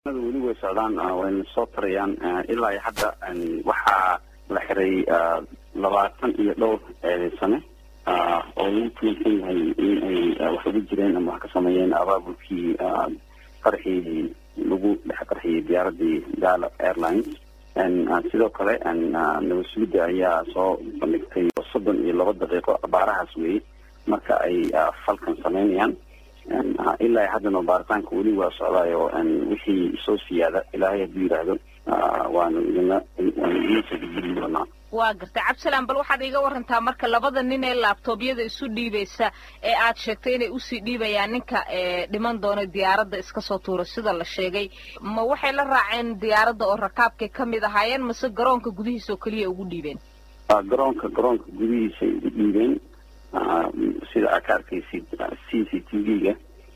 weli way socdaan wayna soo tarayaan ilaa iyo hadda waxaa la xiray labaatan iyo dhowr sane oo lagu tuunsan yahay in ay wax uga jireen ama wax ka sameeyeen abaabulkii qarxii lagu dhex qarxiyey diyaaradii gala airlines sidoo kale nabad sugidda ayaa soo bandhigtay soddon iyo laba daqiiqo abaarahaas weeye marka ay falkan sameynayaan ilaa haddana baaritaanka weli waa socdaayo wixii soo siyaada ilaahay hadduu yidhaahdo waanu idina waanu idin soo gudbin doonaa waa gartay cabdisalaan bal waxaad iiga warantaa marka labada nin ee laabtoobyada isu dhiibaysa ee aad sheegtay inay usii dhiibayaan ninka dhiman doona diyaaradda iska soo tuura sida la sheegay ma waxay la raaceen diyaaradda oo rakaabkay ka mid ahaayeen mase garoonka gudihiisa oo keliya ugu dhiibeen garoonka garoonka gudihiisay u dhiibeen sida aa ka arkaysid c c t v-ga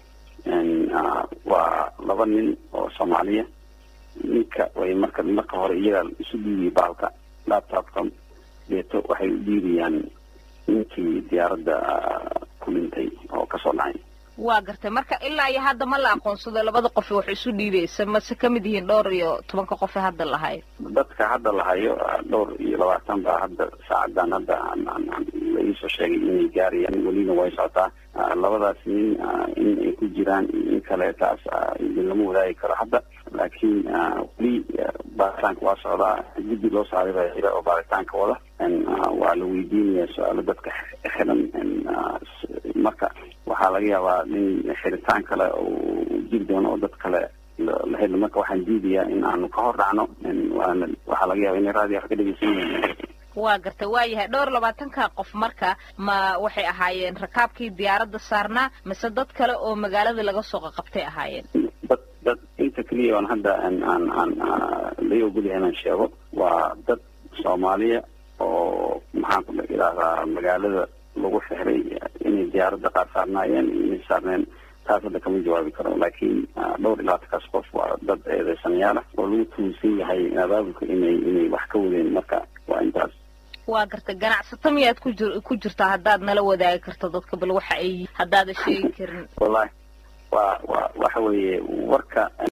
waa laba nin oo soomaaliya ninka way marka marka hore iyagaa isu dhiibiyay baalka laptopka deeto waxay u dhiibayaan ninkii diyaaradda ku dhintay oo kasoo dhacay waa gartay marka ilaa iyo hadda ma la aqoonsado labada qof wax isu dhiibaysa mase ka mid yihiin dhowr iyo tobanka qof ee hadda lahayo dadka hadda lahayo dhowr iyo labaatan baa hadda saacadan hadda la iisoo sheegay inay gaarayaan welina way socotaa labadaas nin in ay ku jiraan in kale taas idin lama wadaagi karo hadda laakiin weli baaritaanka waa socdaa guddi loo saaray baa jira oo baaritaanka wada waa la weydiinaya su-aalo dadka xiran marka waxaa laga yaabaa in xiritaan kale uu jiri doono oo dad kale la helo marka waxaan diidayaa in aanu ka hor dhacno waana waxaa laga yaaba inay raadiyo wax ka dhegeysan yihiin waa gartay waa yahay dhowr labaatanka qof marka ma waxay ahaayeen rakaabkii diyaaradda saarnaa mise dad kale oo magaalada laga soo qaqabtay ahaayeen dad dad inta keliya oon hadda aan aan aan lai ogolyahay inaan sheego waa dad soomaaliya oo maxaan ku idhahdaa magaalada lagu xixray inay diyaaradda qaar saarnaayeen inay saarneen taas hadda kama jawaabi karo laakiin dhowr iyo labaatankaas qof waa dad eedeysanayaal ah oo lagu tuunsan yahay abaabulka inay inay wax ka wadeen marka waa intaas waa gartay ganacsato miyaad ku jir ku jirtaa haddaad nala wadaagi karto dadka bal waxa ay haddaada sheegi karin wallahi waa wa waxa weeye warka